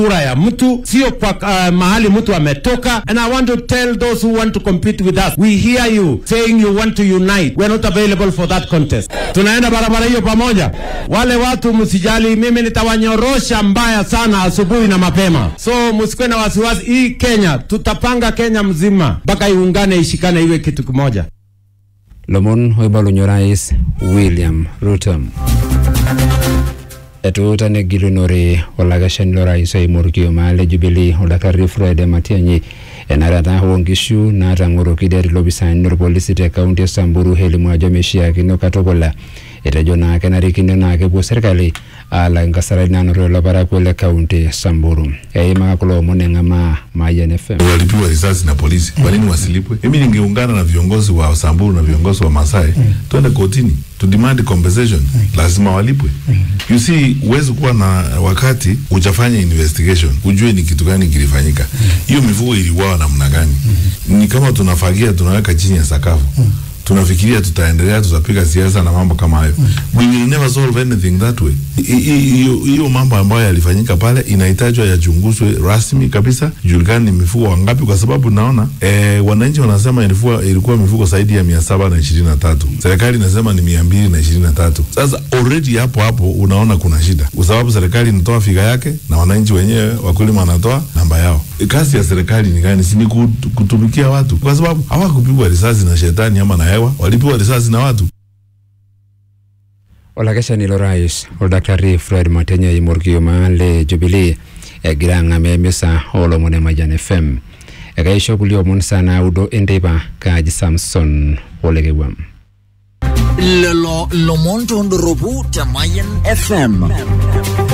sura ya mtu, sio kwa uh, mahali mtu ametoka. And I want to tell those who want to compete with us, we hear you saying you want to unite. We are not available for that contest. Tunaenda barabara hiyo pamoja. Wale watu msijali, mimi nitawanyorosha mbaya sana asubuhi na mapema, so msikuwe na wasiwasi. Hii Kenya tutapanga Kenya mzima mpaka iungane, ishikane, iwe kitu kimoja. lomon oibalunye orais william ruto etuutane gilunore olakeshani lorais oimorkioma le jubilee oldakitari fred matiang'i enarata oonkishu naatang'oroki det ilopisaani lorpolisi te kaunti e samburu elimu ajo meishiakino katukul etejo naa kenarikino naa kepuo serkali aalak inkasarani naanotito ilo parakuo le kaunti e samburu eimaka kulo omon eng'amaa mayian fm walipigwa risasi na polisi. Kwa nini wasilipwe? Mimi ningeungana na viongozi wa Samburu na viongozi wa Masai twende kotini to demand compensation, lazima walipwe. You see, huwezi kuwa na wakati ujafanya investigation ujue ni kitu gani kilifanyika. Hiyo mifugo iliuawa namna gani? Ni kama tunafagia tunaweka chini ya sakafu tunafikiria tutaendelea, tutapiga siasa na mambo kama hayo. We will never solve anything that way. I- i- Hiyo hiyo mambo ambayo yalifanyika pale inahitajwa yachunguzwe rasmi kabisa, julikane ni mifugo wangapi, kwa sababu naona eh, wananchi wanasema ilikuwa ilikuwa mifugo zaidi ya mia saba na ishirini na tatu serikali inasema ni mia mbili na ishirini na tatu Sasa already hapo hapo unaona kuna shida, kwa sababu serikali inatoa figa yake na wananchi wenyewe wakulima wanatoa namba yao. Kazi ya serikali ni gani? Si ni kut- kutumikia watu, kwa sababu hawakupigwa risasi na shetani ama na hewa, walipigwa risasi na watu. olakeshani lorais oldakitari fred matiang'i oimorkioma le jubilee egira ang'amaa emisa oolomon e mayian fm ekaisho kulie omon saa naudo enteipa kaaji samson olekewuam lelo lomon tondoropu te Mayan FM